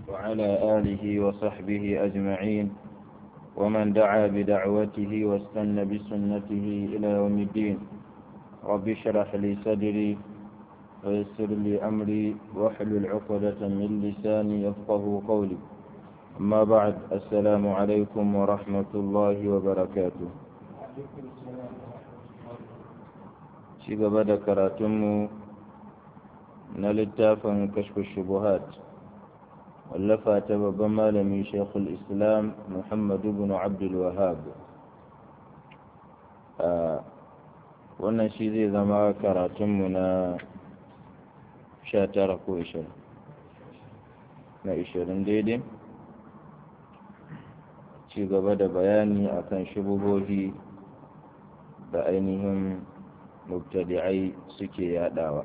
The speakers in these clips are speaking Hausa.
وعلى آله وصحبه أجمعين ومن دعا بدعوته واستنى بسنته إلى يوم الدين رب اشرح لي صدري ويسر لي أمري واحلل عقدة من لساني يفقه قولي أما بعد السلام عليكم ورحمة الله وبركاته ci gaba da karatunmu na littafin kashfu shubuhat wallafa ta babban malami shekul islam muhammadu bin abdul wahab wannan shi zai zama karatunmu na sha tara ko ishirin na ishirin daidai ci gaba da bayani akan shubuhohi da ainihin mubtadi'ai suke yadawa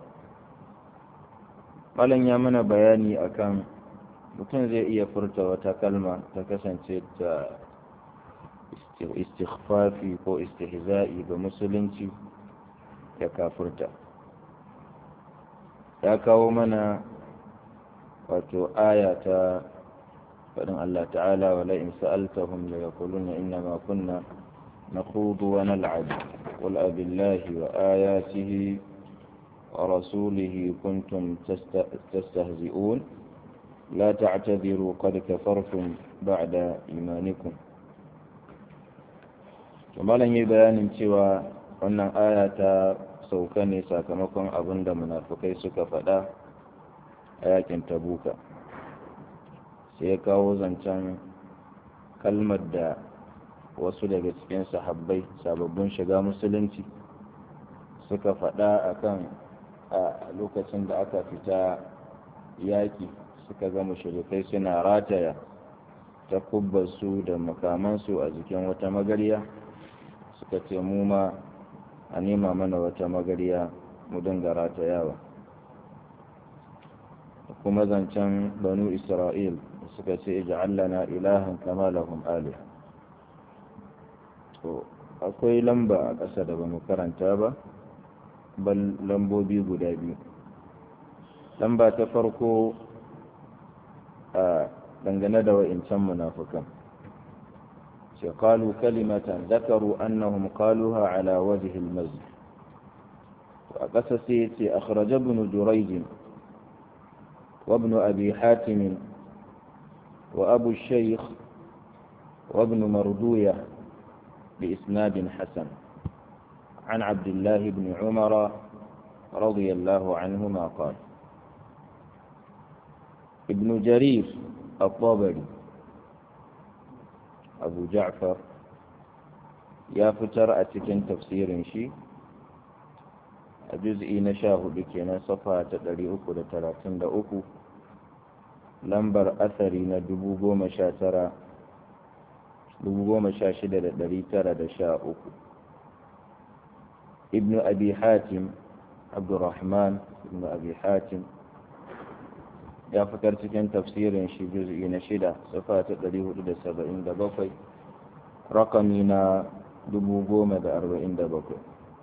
malam ya mana bayani akan mutum zai iya furta wata kalma ta kasance ta istighfafi ko istihza'i ga musulunci ya kafurta ya kawo mana wato aya ta faɗin Allah ta'ala wa la'in sa'altahum la yaquluna inna ma kunna نخوض ونلعب قل أب الله وآياته ورسوله كنتم تستهزئون لا تعتذروا قد كفرتم بعد إيمانكم malam yi bayanin cewa wannan aya ta sauka ne sakamakon abin da munafukai suka faɗa a yakin tabuka sai ya kawo zancen kalmar da wasu daga cikin sahabbai sababbin shiga musulunci suka faɗa akan a lokacin da aka fita yaƙi suka ga mushrikai suna rataya ta kubbarsu da makamansu a jikin wata magarya suka ce mu ma a nema mana wata magarya mu dinga ratayawa kuma zancen banu isra'il suka ce ija'allana ilahan kama lahum alih to akwai lamba a ƙasa da ba mu karanta ba bal lambobi guda biyu lamba ta farko a dangane da wa'incan munafukan ce kalu kalimatan zakaru annahum qaluha ala wajhi al-masjid a ƙasa sai yace akhraja ibn jurayj wa ibn abi hatim wa abu shaykh wa ibn marduyah بإسناد حسن عن عبد الله بن عمر رضي الله عنهما قال ابن جرير الطبري أبو جعفر يا فتر أتكن تفسير شي جزء نشاه بكنا صفحة تدري أكو لتلاتين أكو لمبر أثري ندبو قوم شاترا uku ibnu abi hatim abdurrahman ibnu abi hatim ya fitar cikin tafsirin shi juz'i na shida safa ta ɗari hudu da saba'in da bakwai rakami na dubu goma da arba'in da bakwai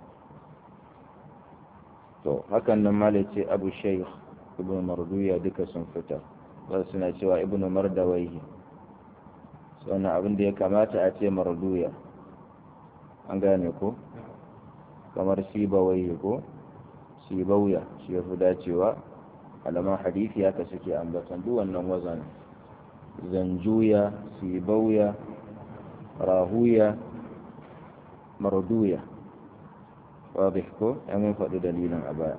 to hakan nan mala ce abu shaikh ibnu marduya duka sun fita wasu suna cewa ibnu mardawaihi wannan abin da ya kamata a ce marduya an gane ko kamar sibawai ko sibauya shi ya fi dacewa alaman hadithi haka suke ambatan duk wannan wazan zanjuya sibauya rahuya marduya wadih ko yan faɗi dalilin a baya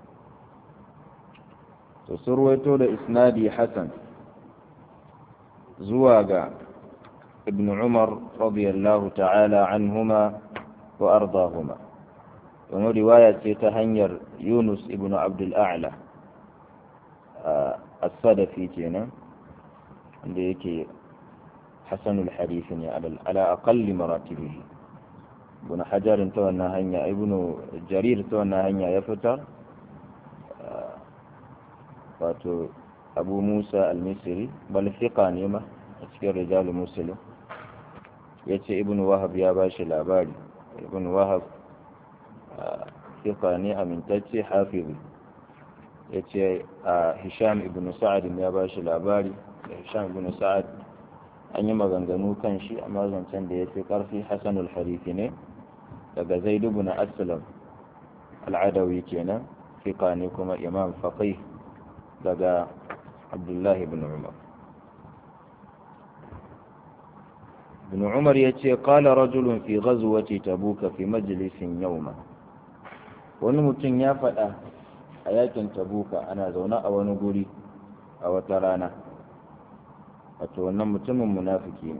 to surwaito da isnadi hasan zuwa ga ابن عمر رضي الله تعالى عنهما وأرضاهما ومن رواية تهنير يونس ابن عبد الأعلى آه الصدفي كينا عندك حسن الحديث على على أقل مراتبه ابن حجر تونا هنيا ابن جرير تونا هنيا يفتر آه واتو أبو موسى المصري بل ثقة نيمة cikin rijalu muslim ya ce ibn wahab ya ba shi labari ibn wahab fiqa ne amintacce hafizi ya ce a hisham ibn sa'ad ya ba shi labari da hisham bin sa'ad an yi maganganu kan shi amma zancen da ya fi ƙarfi hasanul harifi ne daga zaidu bin aslam al'adawi kenan fiqa ne kuma imam faqih daga abdullahi bin umar ibn umar ya ce qala rajulun fi ghazwati tabuka fi majlisin yawma wani mutum ya faɗa a yakin tabuka ana zaune a wani guri a wata rana wato wannan mutumin munafiki ne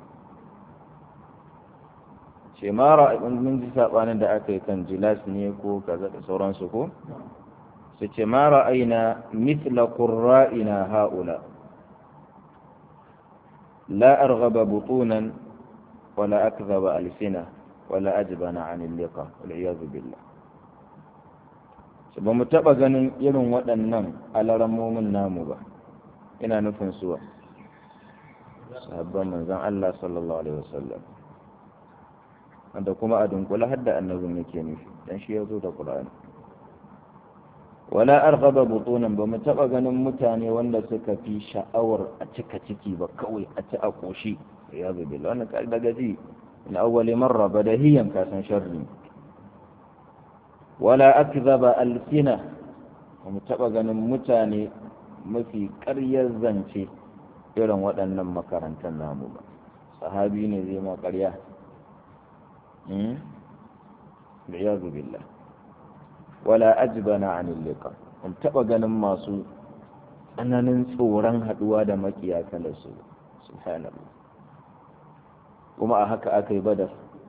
ce mara mun ji sabanin da aka yi kan jilas ne ko kaza da sauransu ko su ce mara aina mithla qurra'ina haula la arghaba butunan wala akdhaba alsina wala ajbana an liqa wal iyad billah ba mu taba ganin irin waɗannan alaramomin namu ba ina nufin suwa sahabban manzon Allah sallallahu alaihi wasallam wanda kuma a dunkula har da annabin yake nufi dan shi ya zo da Qur'ani wala arghaba butunan ba mu taba ganin mutane wanda suka fi sha'awar a cika ciki ba kawai a ci a koshi ya zo bil wannan kai daga ji in awwali marra badahiyan ka san sharri wala akzaba alsina ba mu taba ganin mutane mafi ƙaryar zance irin waɗannan makarantar namu ba sahabi ne zai ma ƙarya biyazu billah wala ajbana anil liqa in taba ganin masu tsananin tsoron haduwa da makiya kala su subhanallah kuma a haka aka yi badar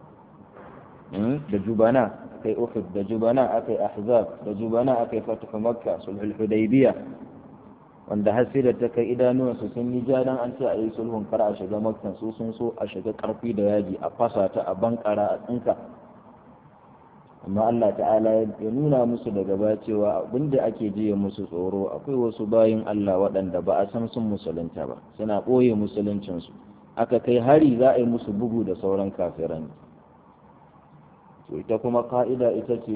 da jubana akai uhud da jubana akai ahzab da jubana akai fatuhu makka sulhul hudaybiyah wanda har sai da ta kai idanuwansu sun yi ja dan an ce a yi sulhun kar a shiga makkan su sun so a shiga karfi da yaji a fasa ta a bankara a tsinka amma Allah ta'ala ya nuna musu daga baya cewa abinda ake jiya musu tsoro akwai wasu bayin Allah waɗanda ba a san sun musulunta ba suna ɓoye musuluncinsu aka kai hari za a yi musu bugu da sauran kafiran to ita kuma ka'ida ita ce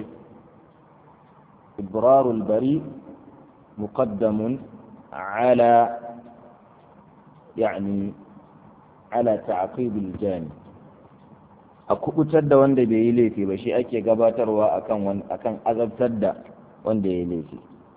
ibrarul bari muqaddamun على يعني على تعقيب الجاني a kubutar da wanda bai yi laifi ba shi ake gabatarwa akan akan azabtar da wanda ya yi laifi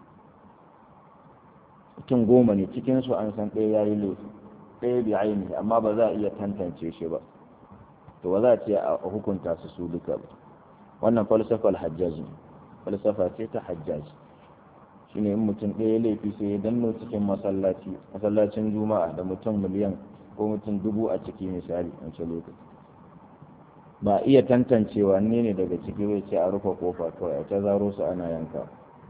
mutum goma ne cikinsu an san ɗaya ya yi laifi ɗaya bai aini amma ba za a iya tantance shi ba to ba za a ce a hukunta su su duka ba wannan falsafar hajjaji falsafa ce ta hajjaji shine in mutum ɗaya laifi sai ya danno cikin masallaci masallacin juma'a da mutum miliyan ko mutum dubu a ciki misali a ce lokaci ba iya tantancewa ne ne daga ciki zai ce a rufe kofa kawai a ta zaro su ana yanka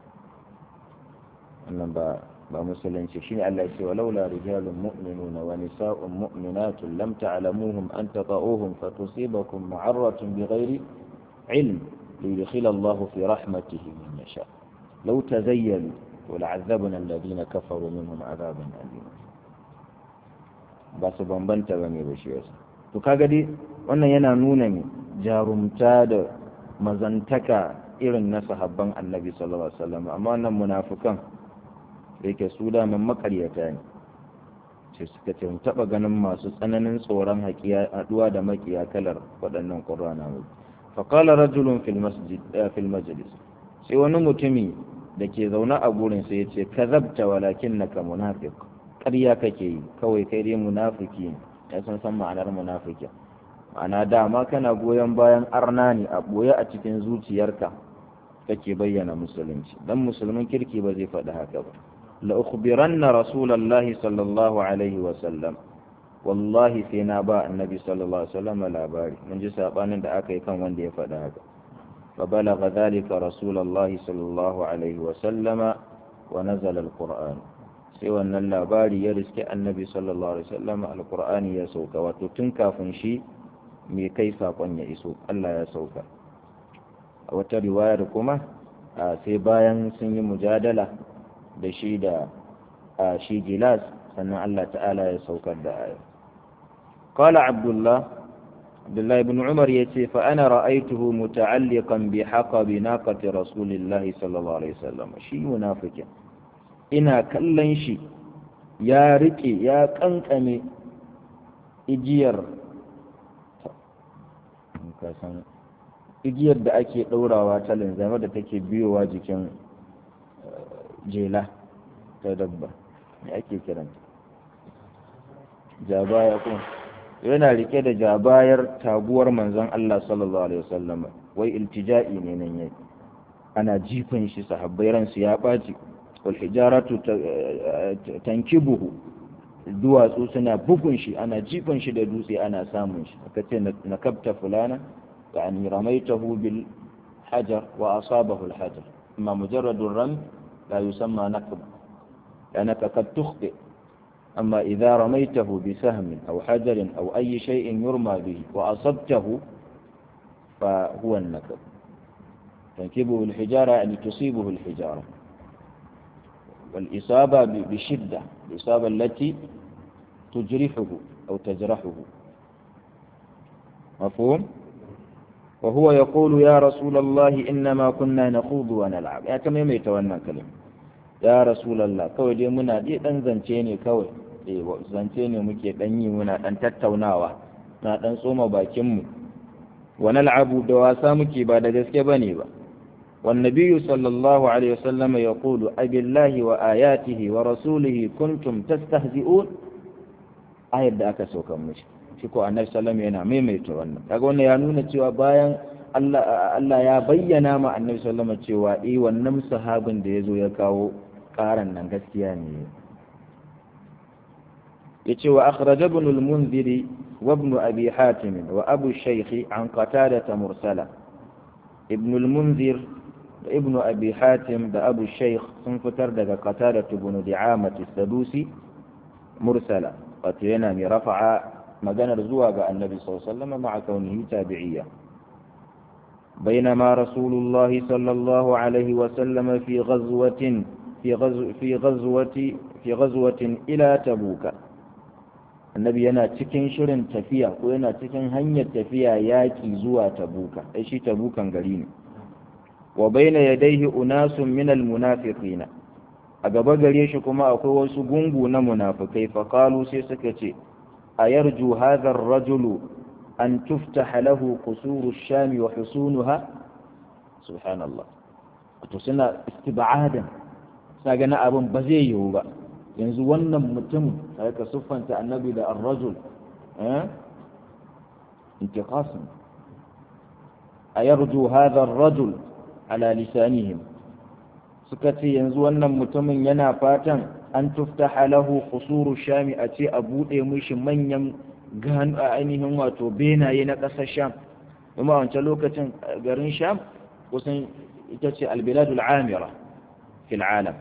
wannan ba ba musulunci shine Allah ya ce wa laula rijalun mu'minuna wa nisa'un mu'minatun lam ta'lamuhum an tata'uhum fatusibakum ma'arratun bighairi ilm liyudkhila Allahu fi rahmatihi man yasha' لو تزيلوا ولعذبنا الذين كفروا منهم عذابا أليما ba su bambanta ba ne ba shi wasu to kaga dai wannan yana nuna ne jarumta da mazantaka irin na sahabban annabi sallallahu alaihi wasallam amma wannan munafukan da yake su da man makaryata ne sai suka ce taba ganin masu tsananin tsoron haƙiya haduwa da makiya kalar waɗannan qur'ana fa qala rajulun fil masjid fil majlis sai wani mutumi da ke zaune a gurin sai ya ce ka zabta walakin na ka munafik ƙarya kake yi kawai kai dai munafiki ya san san ma'anar munafiki ma'ana dama kana goyon bayan arna ne a ɓoye a cikin zuciyarka kake bayyana musulunci dan musulmin kirki ba zai faɗi haka ba la ukhbiranna rasulullahi sallallahu alaihi wa sallam wallahi sai na ba annabi sallallahu alaihi wa sallam labari mun ji sabanin da aka yi kan wanda ya faɗi haka فبلغ ذلك رسول الله صلى الله عليه وسلم ونزل القرآن سوى أن اللاباري يرزك النبي صلى الله عليه وسلم القرآن يسوك وتتنكا فنشي مي كيسا قن يسوك ألا يسوك وترواية ركمة سيبايا سني مجادلة بشيد شي جلاس سنة الله تعالى يسوك الدعاية قال عبد الله Abdullahi ibn Umar ya ce fa ana ra'aituhu muta'alliqan bi haqabi naqati Rasulillahi sallallahu alaihi wasallam shi munafikin ina kallon shi ya riƙe ya ƙanƙame igiyar kasan igiyar da ake ɗaurawa ta linzama da take biyowa jikin jela ta dabba me ake kiranta jabaya kuma yana rike da jabayar taguwar manzon Allah sallallahu alaihi wasallam wai iltija'i ne nan yayi ana jifan shi sahabbai ransu ya ɓaci wal hijaratu tankibuhu duwatsu suna bugun shi ana jifan shi da dutse ana samun shi aka ce na kabta fulana yani ramaitahu bil hajar wa asabahu al hajar amma mujarradu ram la yusamma nakb لأنك قد تخطئ أما إذا رميته بسهم أو حجر أو أي شيء يرمى به وأصبته فهو النكب تنكبه الحجارة يعني تصيبه الحجارة والإصابة بشدة الإصابة التي تجرحه أو تجرحه مفهوم؟ وهو يقول يا رسول الله إنما كنا نخوض ونلعب يا كم يمي تونا كلمة يا رسول الله كوي دي منا دي دان زنچيني كوي eh zance ne muke dan yi muna dan tattaunawa na dan tsoma bakin mu wa nal'abu da wasa muke ba da gaske bane ba والنبي صلى الله عليه وسلم يقول أبي الله وآياته ورسوله كنتم تستهزئون آية da aka sauka mishi shi ko annabi sallallahu alaihi yana maimaita wannan kaga wannan ya nuna cewa bayan Allah Allah ya bayyana ma annabi sallallahu alaihi cewa eh wannan sahabin da yazo ya kawo karan nan gaskiya ne yace wa akhraj ibn al-munziri wa ibn abi hatim wa abu shaykh an qatada mursala ibn al-munzir da ibn abi hatim da abu shaykh sun fitar daga qatada ibn di'amat as-sadusi mursala wato yana mai rafa'a maganar zuwa ga annabi sallallahu alaihi wasallam ma'a kaunihi tabi'iyya بينما رسول الله صلى الله عليه وسلم في غزوة في غزو في غزوة في غزوة إلى تبوك النبي yana cikin shirin tafiya ko yana cikin hanyar tafiya yaki zuwa tabuka ai shi tabukan gari ne wa baina yadayhi unasun min almunafiqina a gaba gare shi kuma akwai wasu gungu na munafikai fa qalu sai suka ce ayarju hadha ar-rajulu an tuftaha lahu qusuru ash-sham wa husunuha subhanallah to suna istib'adan suna ganin abin ba zai yiwu ba yanzu wannan mutum sai ka siffanta annabi da ar-rajul eh intiqasim ayarju hadha ar-rajul ala lisanihim suka ce yanzu wannan mutumin yana fatan an tuftaha lahu qusuru shami a ce a bude mishi manyan gan a ainihin wato benaye na ƙasar sham kuma a wancan lokacin garin sham kusan ita ce albiladul amira fil alam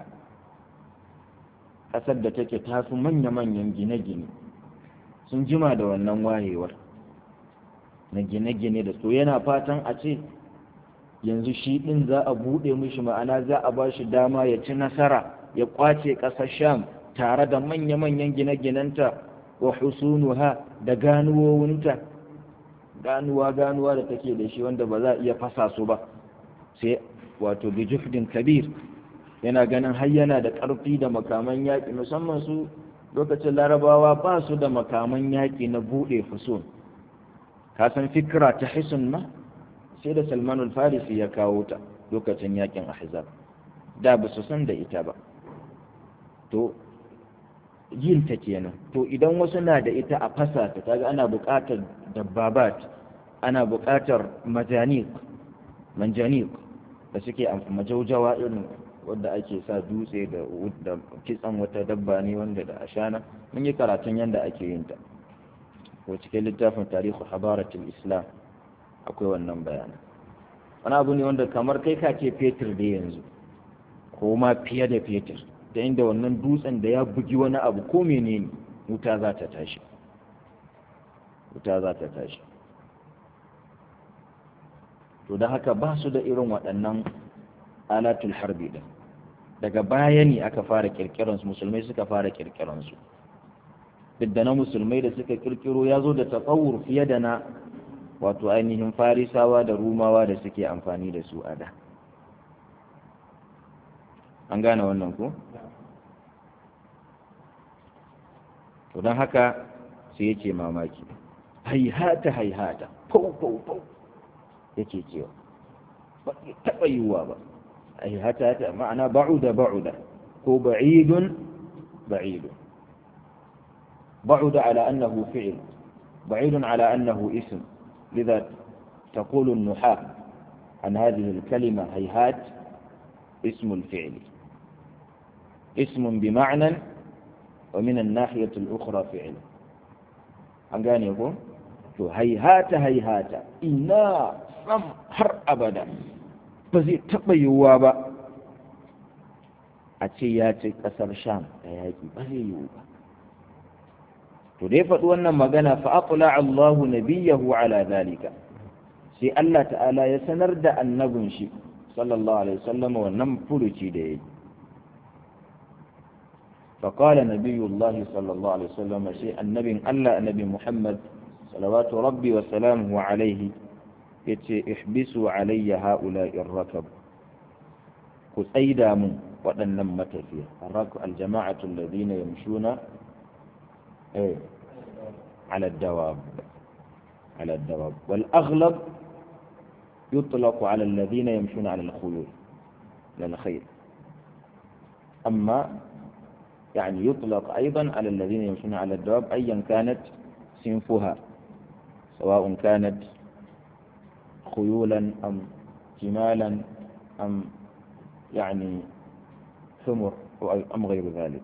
ƙasar da take tafi manya-manyan gine-gine sun jima da wannan wayewar na gine-gine da so yana fatan a ce yanzu shi ɗin za a buɗe mishi ma'ana za a ba shi dama ya ci nasara ya ƙwace ƙasar sham tare da manya-manyan gine-ginenta wa husunuha da ganuwowinta ganuwa ganuwa da take da shi wanda ba za a iya fasa su ba sai wato bi juhdin kabir yana ganin har yana da ƙarfi da makaman yaƙi musamman su lokacin larabawa ba su da makaman yaƙi na buɗe fusun ka san fikira ta hisun ma sai da salmanul farisi ya kawo ta lokacin yaƙin ahzab da ba su san da ita ba to yin ta kenan to idan wasu na da ita a fasa ta kaga ana buƙatar dabbabat ana buƙatar majanik manjanik da suke majaujawa irin wanda ake sa dutse da kitsan wata dabba ne wanda da ashana mun yi karatun yadda ake yin ta ko cikin littafin tarihu habaratul islam akwai wannan bayanan wani abu ne wanda kamar kai ka ce fetur da yanzu ko ma fiye da fetur da inda wannan dutsen da ya bugi wani abu ko menene wuta za ta tashi wuta za ta tashi to da haka ba su da irin waɗannan alatul harbi din daga baya ne aka fara kirkiransu musulmai suka fara kirkiransu duk da na musulmai da suka kirkiro ya zo da tsawur fiye da na wato ainihin farisawa da rumawa da suke amfani da su a da an gane wannan ko to don haka sai yake mamaki haihata haihata fau fau fau yake cewa ba taɓa yiwuwa ba haihata ta ma'ana ba'uda ba'uda ko ba'idun ba'idun ba'uda ala annahu fi'il بعيد على أنه اسم لذا تقول النحاة عن هذه الكلمة هيهات اسم الفعل اسم بمعنى ومن الناحية الأخرى فعل أنقاني يقول هيهات هيهات إنا سم هر أبدا بزي تبيوا با أتياتي كسر شام تياتي بزي يوبا to dai faɗi wannan magana fa aqla Allahu nabiyahu ala zalika sai Allah ta'ala ya sanar da annabin shi sallallahu alaihi wasallam wannan furuci da yayi فقال نبي الله صلى الله عليه وسلم شيء النبي الله النبي محمد صلوات ربي وسلامه عليه yace ihbisu alayya haula'i ar-rakab ku tsaida mun waɗannan matafiya ar-rakab al-jama'atu alladhina yamshuna eh على الدواب على الدواب والأغلب يطلق على الذين يمشون على الخيول على الخيل أما يعني يطلق أيضا على الذين يمشون على الدواب أيا كانت صنفها سواء كانت خيولا أم جمالا أم يعني حمر أم غير ذلك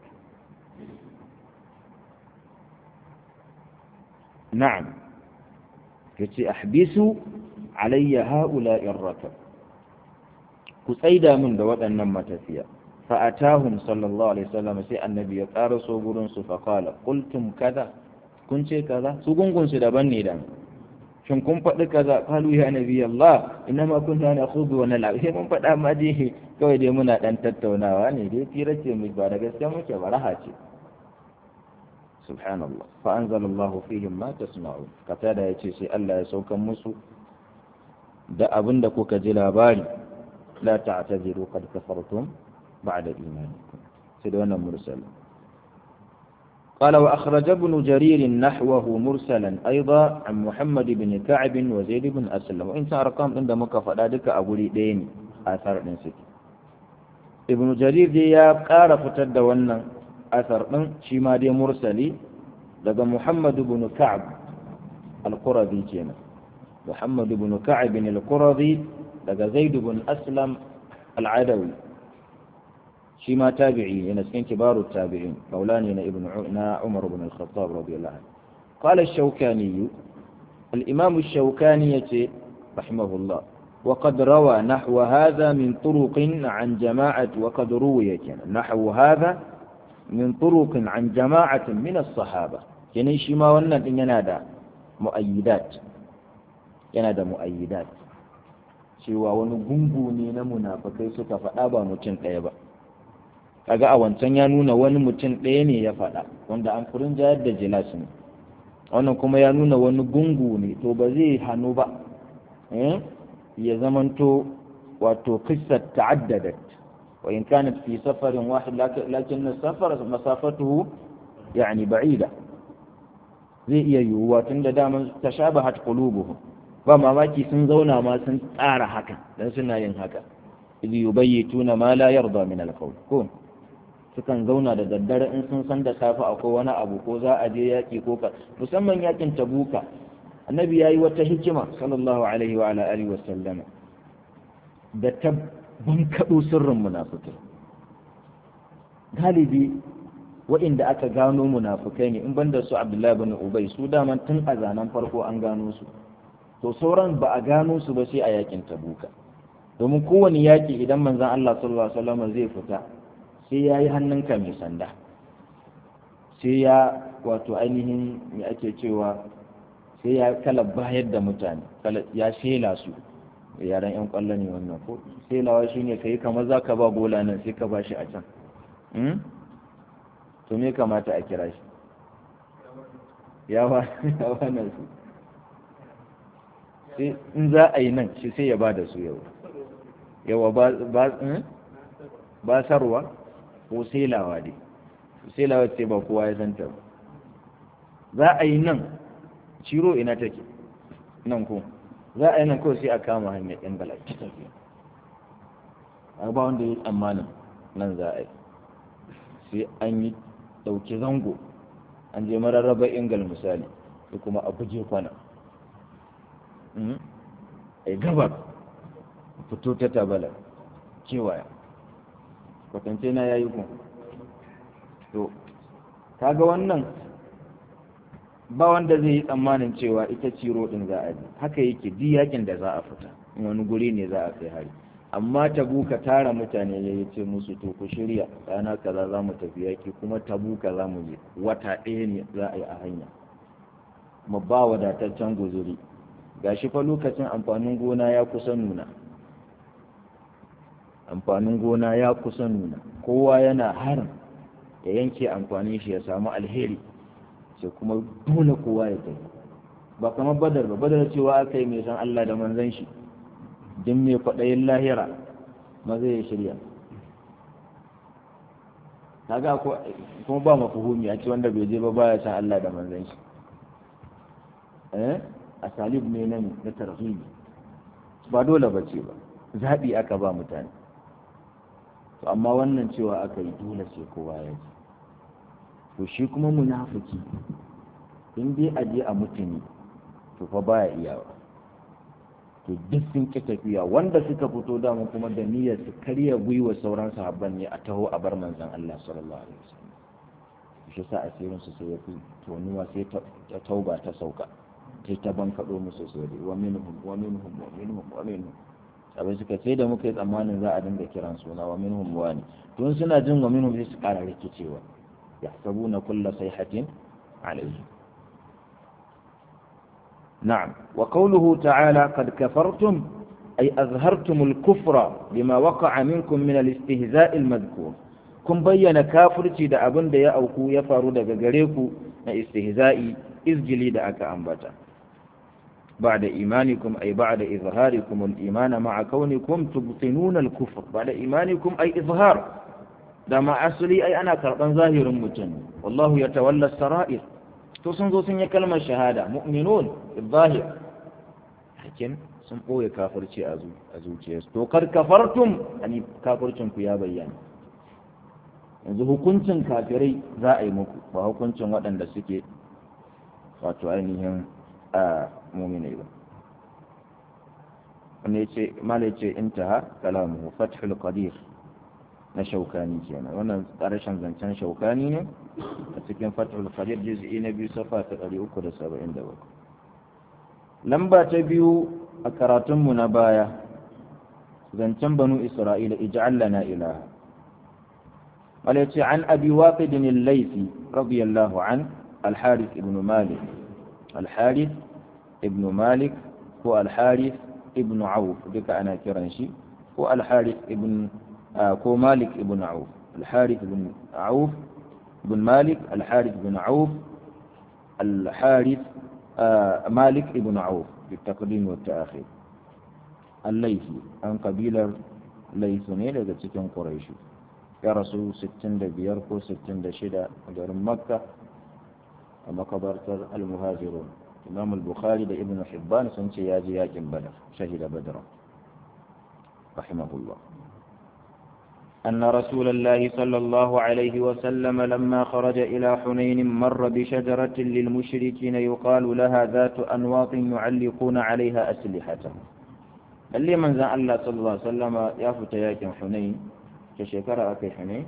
نعم yace ahbisu alayya haula'i ar-rakab ku tsaida min da waɗannan matafiya fa atahum sallallahu alaihi wasallam sai annabi ya ƙara so gurin su fa qala qultum kaza kun ce kaza su gungun su daban ne dan shin kun faɗi kaza qalu ya nabi Allah inma kunna nakhudu wa nal'ab sai mun faɗa ma dai kawai dai muna dan tattaunawa ne dai fira ce mu ba da gaskiya muke baraha ce سبحان الله فأنزل الله فيهم ما تسمعون قتادة يتي الله يسوك مسو da abin da kuka ji labari la ta'taziru qad kafartum ba'da imanikum sai da wannan mursal قال وأخرج ابن جرير نحوه مرسلا أيضا عن محمد بن كعب وزيد بن أسلم وإن أرقام عند مكفى ذلك أقول دين آثار نسك ابن جرير دي يا قال فتد wannan asar ɗin shi ma dai mursali daga Muhammadu bin Ka'ab al-Qurazi kenan Muhammadu bin Ka'ab bin al-Qurazi daga Zaid bin Aslam al-Adawi shi ma tabi'i yana cikin kibaru tabi'in maulani na ibn na Umar bin al-Khattab radiyallahu anhu قال الشوكاني الإمام الشوكاني رحمه الله وقد روى نحو هذا من طرق عن جماعة وقد روي نحو هذا min turuqin an jama'atin min as-sahaba kenan shi ma wannan din yana da mu'ayyidat yana da mu'ayyidat cewa wani gungu ne na munafikai suka faɗa ba mutum ɗaya ba kaga a wancan ya nuna wani mutum ɗaya ne ya faɗa wanda an furin jayar da jilas ne wannan kuma ya nuna wani gungu ne to ba zai hannu ba ya zamanto wato kissar ta'addadat وإن كانت في سفر واحد لكن السفر مسافته يعني بعيدة zai iya yiwuwa tun da daman tashabahat qulubuhum ba mamaki sun zauna ma sun tsara haka dan suna yin haka idh yubayyituna ma la yarda min al-qawl ko sukan zauna da daddare in sun san da safe akwai wani abu ko za a je yaki ko ka musamman yakin tabuka annabi yayi wata hikima sallallahu alaihi wa ala alihi wa sallama da ta bankaɗo sirrin munafukai galibi waɗanda aka gano munafukai ne in banda su abdullahi bin ubay su daman tun a zanen farko an gano su to sauran ba a gano su ba sai a yakin tabuka domin kowane yaki idan manzon Allah sallallahu alaihi wasallam zai fita sai ya yi hannunka mai sanda sai ya wato ainihin me ake cewa sai ya kala bayar da mutane ya shela su yaren yan kwallo ne wannan ko sai lawa shi ne ka yi kamar za ka ba gola nan sai ka ba shi a can to me kamata a kira shi ya ba nan su sai in za a yi nan shi sai ya ba da su yau yawa ba sarwa ko sai lawa dai sai lawa ce ba kowa ya santa ba za a yi nan ciro ina take nan ko za a yi nan kawai sai a kama hanyar yan gala ta tafiya a ba wanda ya yi tsammanin nan za a yi sai an yi ɗauki zango an je mararraba ingal misali sai kuma a guje kwana a yi gabar fito ta tabala kewaya kwatance na ya yi kun to kaga wannan ba wanda zai yi tsammanin cewa ita ciro din za a ji haka yake duk yakin da za a fita wani guri ne za a kai hari amma tabuka tara mutane ya ce musu to ku shirya rana kaza za mu tafi yaki kuma tabuka za mu je wata ɗaya ne za a yi a hanya mu ba wadataccen guzuri gashi fa lokacin amfanin gona ya kusa nuna amfanin gona ya kusa nuna kowa yana harin ya yanke amfanin shi ya samu alheri sai kuma dole kowa ya tafi ba kamar badar ba badar cewa aka yi mai san Allah da manzan shi din mai kwaɗayin lahira maza ya shirya kaga kuma ba mafuhumi a ce wanda bai je ba baya san Allah da manzan shi eh a salib ne nan na tarhibi ba dole ba ce ba zaɓi aka ba mutane to amma wannan cewa aka yi dole sai kowa ya ji to shi kuma munafiki in dai a je a mutuni to fa baya iyawa to duk sun ki tafiya wanda suka fito dama kuma da niyyar su karya gwiwa sauran sahabban ne a taho a bar manzon Allah sallallahu alaihi wasallam shi sa asirin su sai ya fi tonuwa sai ta tauba ta sauka sai ta bankaɗo musu sai wa minhum wa minhum wa minhum wa minhum abin suka sai da muka yi tsammanin za a dinga kiran suna wa minhum wani tun suna jin wa minhum sai su ƙara rikicewa يحسبون كل صيحة عليه نعم وقوله تعالى قد كفرتم أي أظهرتم الكفر بما وقع منكم من الاستهزاء المذكور كن بيّن كافرتي دا أبن دا يأوكو يفارو دا غريكو na istihza'i izgili da aka ambata بعد إيمانكم أي بعد إظهاركم الإيمان مع كونكم تبطنون الكفر بعد إيمانكم أي إظهار da ma asali ai ana karɓan zahirin mutum wallahu ya tawalla sara'ir to sun zo sun yi kalmar shahada mu'minun zahir hakin sun ɓoye kafirci a zuciyarsu to kar kafartum ani kafircin ku ya bayyana yanzu hukuncin kafirai za a yi muku ba hukuncin waɗanda suke wato ainihin a muminai ba wanda ya ce mala ce intaha kalamu fathul qadir na shaukani kenan wannan ƙarshen zancen shaukani ne a cikin fathul qadir juz'i na biyu safa ta 377 lamba ta biyu a karatunmu na baya zancen banu isra'ila ij'al lana ilaha wala yace an abi waqid al-laythi radiyallahu an al-harith ibn malik al-harith ibn malik ko al-harith ibn auf duka ana kiran shi ko al-harith ibn ko malik ibn auf al-harith ibn auf ibn malik al-harith ibn auf al-harith مالك ابن عوف بالتقديم والتأخير الليثي عن قبيلة ليث ne daga cikin Quraishi ya rasu 65 ko 66 a garin Makka a makabartar al-Muhajirun Imam al-Bukhari da Ibn Hibban sun ce ya je yakin Badar shahida Badr rahimahullah أن رسول الله صلى الله عليه وسلم لما خرج إلى حنين مر بشجرة للمشركين يقال لها ذات أنواط يعلقون عليها أسلحتهم اللي من زان الله صلى الله عليه وسلم يافت ياكم حنين كشكرا أكي حنين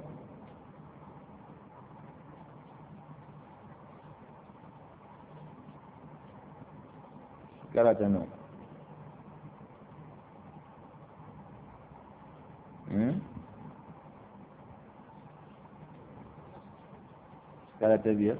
شكرا تنو shekara ta biyar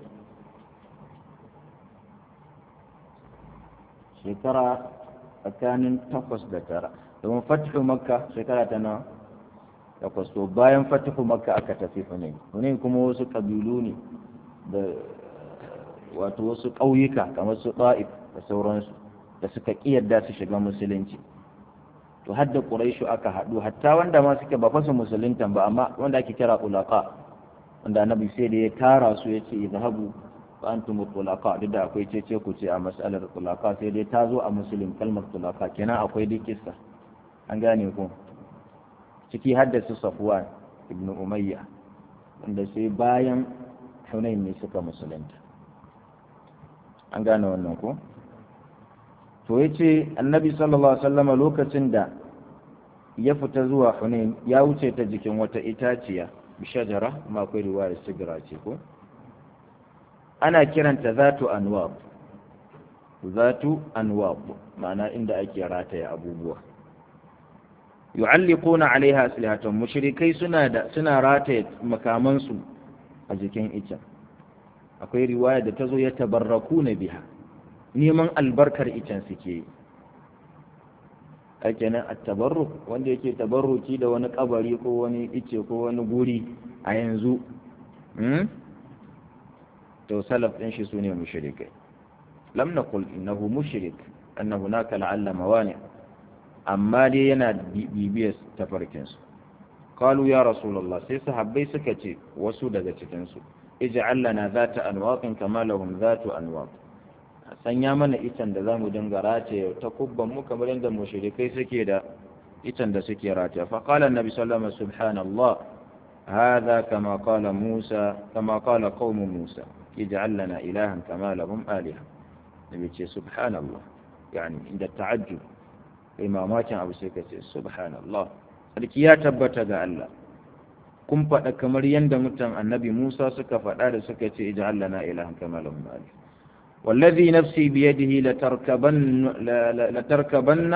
shekara tsakanin takwas da tara domin fatihu makka shekara ta nawa takwas to bayan fatihu makka aka tafi hunain hunain kuma wasu kabilu ne da wato wasu ƙauyuka kamar su ɗa'if da sauransu da suka ƙiyarda su shiga musulunci to hadda ƙuraishu aka haɗu hatta wanda ma suke ba fasa musuluntan ba amma wanda ake kira ulaka wanda annabi sai da ya tara su ya ce izhabu fa antum tulaqa duk da akwai cece ku ce a mas'alar tulaqa sai dai ta zo a muslim kalmar tulaqa kenan akwai duk kissa an gane ku ciki haddasa safwan ibnu umayya wanda sai bayan hunain ne suka musulunta an gane wannan ko to yace annabi sallallahu alaihi wasallam lokacin da ya fita zuwa hunain ya wuce ta jikin wata itaciya bishajara ma akwai riwaya sigira ce ko ana kiranta zatu anwab zatu anwab ma'ana inda ake rataya abubuwa yu'alliquna 'alaiha aslihatan mushrikai suna da suna rataya makamansu a jikin icen akwai riwaya da tazo ya tabarrakuna biha neman albarkar icen suke yi kenan at-tabarruk wanda yake tabarruki da wani kabari ko wani ice ko wani guri a yanzu to salaf din shi sune mushrikai lam naqul innahu mushrik anna hunaka la'alla mawani amma dai yana bibiyar tafarkin su qalu ya rasulullah sai sahabbai suka ce wasu daga cikin su ij'al lana zata anwaqin kama lahum zatu anwaq sanya mana itan da zamu dinga rataye ta kubban mu kamar yadda mushrikai suke da itan da suke rataye fa qala annabi sallallahu alaihi wasallam subhanallah hadha kama qala musa kama qala qaum musa ij'al lana ilahan kama lahum aliha nabi ce subhanallah yani inda ta'ajjub imamatin abu sai ka ce subhanallah sarki ya tabbata ga Allah kun faɗa kamar yadda mutan annabi Musa suka faɗa da suka ce ij'al lana ilahan kama lahum aliha والذي نفسي بيده لتركبن لتركبن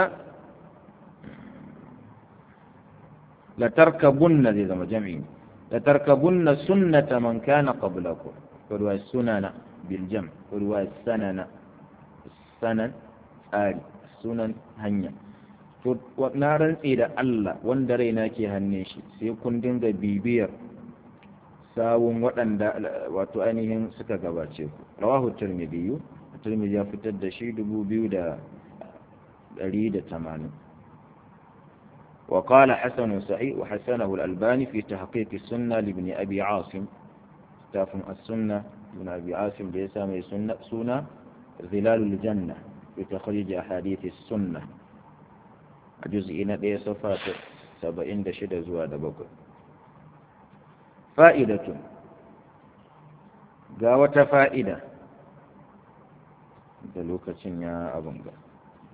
لتركبن ذي ذم جمعين لتركبن سنة من كان قبلكم ورواية السنن بالجمع ورواية السنن السنن آل السنن هنيا na rantse da Allah wanda raina ke hannun shi sai kun dinga bibiyar sawun waɗanda wato ainihin suka gabace ku rawahu tirmidhi tirmidhi ya fitar da shi 2180 وقال حسن سعيد وحسنه الألباني في تحقيق السنة لابن أبي عاصم تافن السنة ابن أبي عاصم ليس من سنة سنة ظلال الجنة في تخريج أحاديث السنة جزء نبي صفات سبعين دشد زواد بكر fa'idatun ga wata fa'ida da lokacin ya abin ga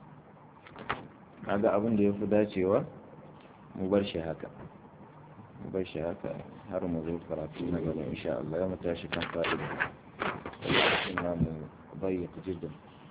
ga abin da ya fi dacewa mu bar shi haka mu bar shi haka har mu zo karatu na gaba insha Allah ya mu tashi kan fa'ida lokacin ya mu bayyana jiddan